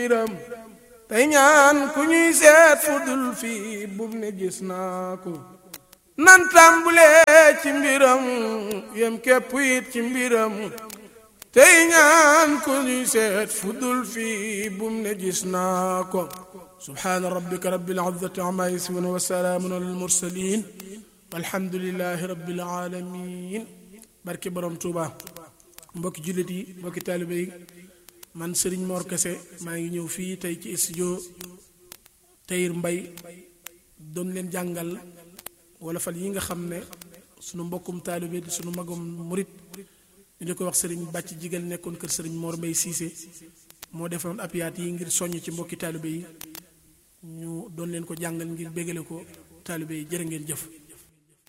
mbiram tey ñaan ku ñuy seet fu dul fii bum ne gis naa ko nan tàmbulee ci mbiram yem képp it ci mbiram tey ñaan ku ñuy seet fu dul fii bum ne gis naa ko subhaana rabbika rabbil izzati amma yasifun wa salaamun alal mursalin walhamdulillahi rabbil alamin barke borom Tuuba mbokki jullit yi mbokki taalibe yi man Serigne Mor Kese maa ngi ñëw fii tey ci studio Tahir Mbaye doon leen jàngal wala fal yi nga xam ne sunu mbokkum taalibe di sunu magum murit ñu di ko wax Serigne bàcc jigal nekkoon kër Serigne Mor Mbaye Cissé moo defoon apiyaat yi ngir soññ ci mbokki taalibe yi ñu doon leen ko jàngal ngir bégale ko taalibe yi jërë ngeen jëf